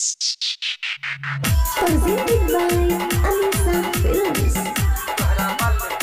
Presented by Alisa Films.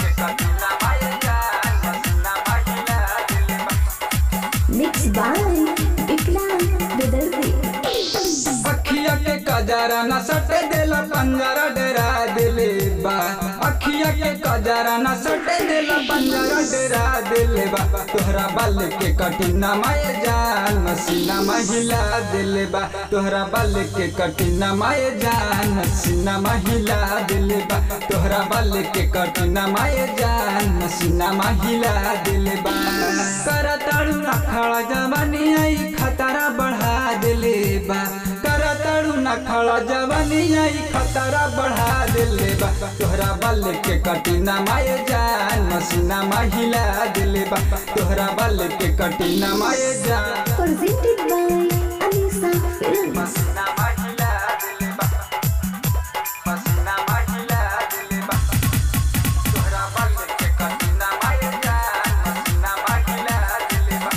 Mixed by Vikram Vidarthi. अखिया के कजरा न सटे देला पंजरा डरा दिले बा अखिया के कजरा न सटे देला पंजरा डरा दिले बा तोहरा बाल के कटिना माए जान मसीना महिला दिले बा तोहरा बाल के कटिना माए जान मसीना महिला दिले बा तोहरा बाल के कटिना माए जान मसीना महिला दिले बा करताड़ू ना खड़ा जवानी आई खतरा बढ़ा दिले बा करताड़ू ना खड़ा जवानी आई खतरा बढ़ा दिले बा तोहरा बल के कटिना माए जान मसीना महिला दिले बा तोहरा बल के कटिना माए जान Presented by Alisa Films. मसीना महिला दिले बा मसीना महिला दिले बा तोहरा बल के कटिना माए जान मसीना महिला दिले बा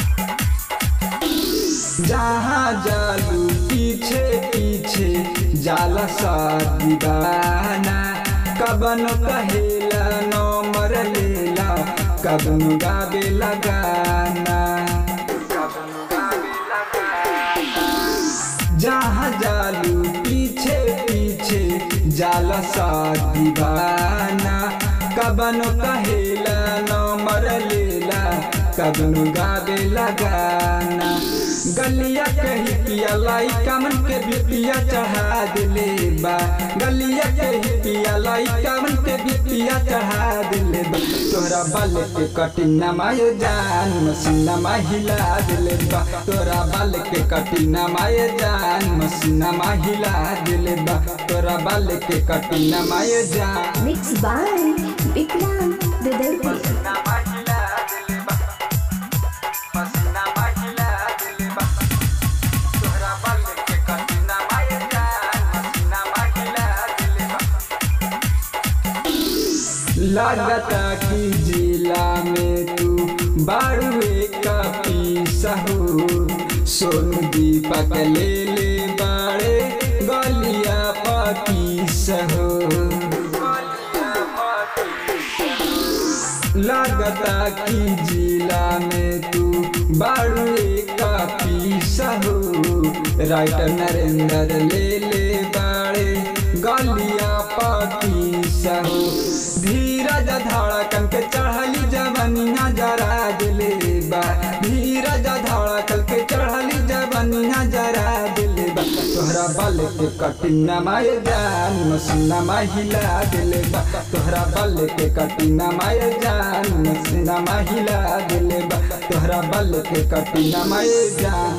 जहाँ जालू पीछे पीछे जाला सा दीवाना कबन कहेला नंबर लेला कबन गावे लगाना जहाँ जालू पीछे पीछे जाला सा दीवाना कबन कहेला नंबर लेला कबन गावे लगाना गलिया कही पिया लाई कमन के बिपिया चढ़ा दिले बा गलिया कही पिया लाई कमन के बिपिया चढ़ा दिले बा तोरा बाल के कटिना मायो जान मसीना महिला दिले बा तोरा बाल के कटिना मायो जान मसीना महिला दिले बा तोरा बाल के कटिना मायो जान Mixed by Vikram Vidarthi. मसीना महिला दिले बा मसीना महिला दिले बा तोरा बाल के कटिना मायो जान मसीना महिला दिले बा लागता कि जिला में तू बारुए का पीसा हो सोनू दीपक ले ले बाड़े गलिया पकीस हो लागता कि जिला में तू बारुए का पीसा हो राइटर नरेंद्र ले ले बाड़े गलिया पकीसा हो धीरज धड़कन के चढ़ली जवनिया जरा दिले बा धीरज धड़कन के चढ़ली जवनिया जरा दिले बा तोहरा बल के कटिना माए जान मसीना महिला दिले बा तोहरा बल के कटिना माए जान मसीना महिला दिले बा तोहरा बल के कटिना माए जान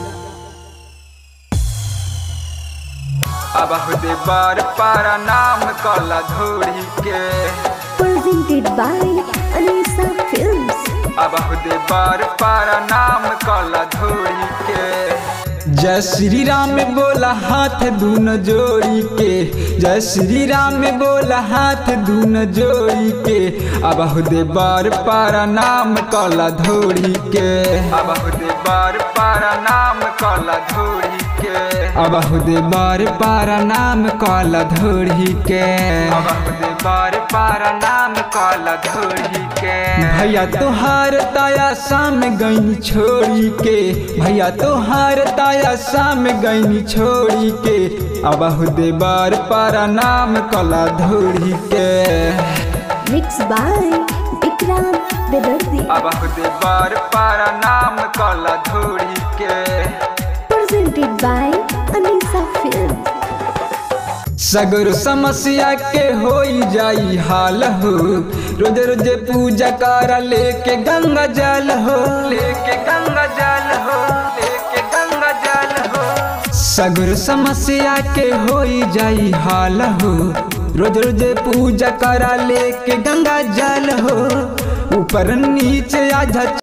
अब खुदे बार पारा नाम कला धोड़ी के Presented by Alisa Films. अब खुदे बार पारा नाम कला धोड़ी के जय श्री राम बोला हाथ दून जोड़ी के जय श्री राम बोला हाथ दून जोड़ी के अब खुदे बार पारा नाम कला धोड़ी के अब खुदे बार पारा नाम कला धोड़ी के अब खुदे बार पारा नाम कला धोड़ी के अब खुदे बार पारा नाम कला धोड़ी के भैया तोहार ताया शाम गईनी छोड़ी के भैया तोहार ताया शाम गईनी छोड़ी के अब खुदे बार पारा नाम कला धोड़ी के Mixed by Vikram Vidarthi. अब खुदे बार पारा नाम कला धोड़ी के Presented by Alisa Films. सगर समस्या के होई जाई हाल हो रोज रोज पूजा कर लेके गंगा जल हो लेके गंगा जल हो लेके गंगा जल हो सगर समस्या के होई जाई हाल हो रोज रोज पूजा कर लेके गंगा जल हो ऊपर नीचे आजा